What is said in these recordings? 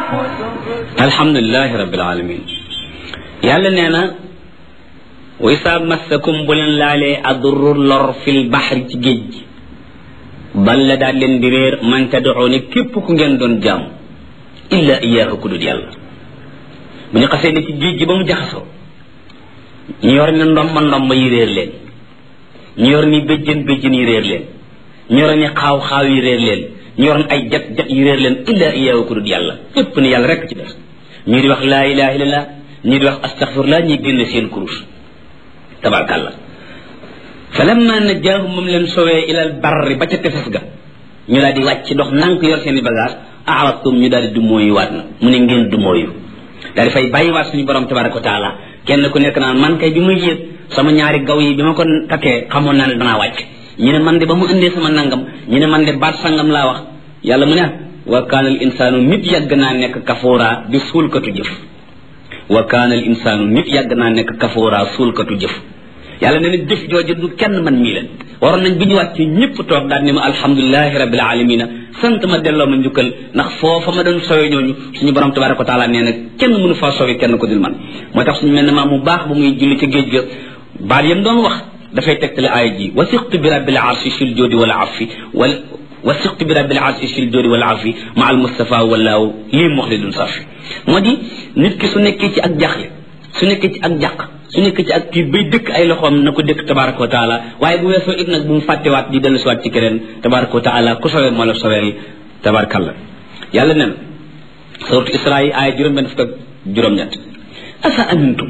alhamdulilahi rabbil alamin yàlla nee na wa isaa massakum bu leen laalee adurru lor fil baxri ci géej gi balla daal leen di réer man tad'uuni képp ku ngeen doon jaam illa iyaahu ku dul yàlla bu ñu xasee ne ci géej gi ba mu jaxasoo ñu yor ni ndomba ndomba yi réer leen ñu yor ni béjjën béjjën yi réer leen ñu yor ni xaaw xaaw yi réer leen ñu yor ay jat jat yi réer leen illa iyaahu ku dul yàlla képp ni yàlla rekk ci def ñii di wax laa ilaha illallah ñii di wax astaghfirullah ñii génne seen kurus tabarkàlla fa lamma najjaahum moom leen sowee ilal barri ba ca tefes ga ñu daal di wàcc dox nank yor seen i bagage aaratum ñu daal di dumóoyu waat na mu ne ngeen dumóoyu daal di fay bàyyiwaat suñu borom tabaraka wa taala kenn ku nekk naan man kay bi ma yéeg sama ñaari gaw yi bi ma ko takkee xamoon naa ne danaa wàcc ñu ne man de ba mu indee sama nangam ñu ne man de baat sangam laa wax yàlla mu ne wa kaana al insaanu nit yàgg naa nekk kafoora di suulkatu jëf wa kaana al insaanu nit yàgg naa nekk kafoora suulkatu jëf yàlla nee na jëf jooju du kenn man mii leen waroon nañ bi ñu wàcc ñëpp toog daal ne ma alhamdulilahi rabbil alamina sant ma delloo ma njukkal ndax foofa ma doon sowe ñooñu suñu borom tabaraka wa taala nee na kenn mënu faa sowe kenn ko dul man moo tax suñu mel ne maa mu baax bu muy julli ca géej ga baat yam doon wax dafay tegtale aaya ji wasiqtu bi rabbil arshi fil joodi wal afi wal wasiqtu bi rabbil arshi fil joodi wal afi ma al mustafa walaaw lii muxlidun safi moo di nit ki su nekkee ci ak jaxle su nekkee ci ak jàq su nekkee ci ak kii bay dëkk ay loxoom na ko dëkk tabaraka wa taala waaye bu weesoo it nag bu mu fàttewaat di dellu siwaat ci keneen tabaraka wa taala ku sowee moo la soweel tabarakallah yàlla nen suratu isra yi aaya juróom benn fukk ak juróom-ñett asa amintum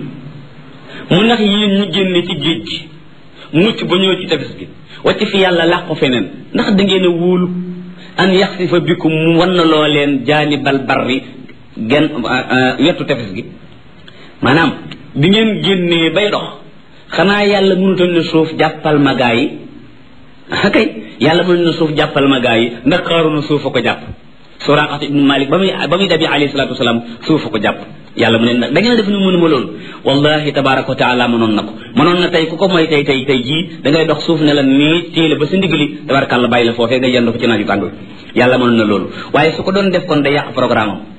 mu ndax yéen ñu génne ci géej gi mucc ba ñëw ci tefes gi wàcc fi yàlla làqu feneen ndax da ngeen a wóolu an yaxsifa bikum mu wan na loo leen jaanibal barri gen wetu tefes gi maanaam bi ngeen génnee bay dox xanaa yàlla mënutoon ne suuf jàppal ma gaa yi kay yàlla mënutoon ne suuf jàppal ma gaa yi ndax xaaruna suuf a ko jàpp suraqat ibnu malik ba muy ba muy dabi alayhi salatu wasalaam suuf a ko jàpp yàlla mu ne nag da ngeen def ni mënu ma loolu wallahi tabaraka wa taala mënoon na ko mënoon na tey ku ko mooy tey tey tey jii da ngay dox suuf ne la nii téele ba sa ndigali tabarakàlla bàyyi la foofee nga yendu fa ci naaju tàng yàlla mënoon na loolu waaye su ko doon def kon day yàq programme am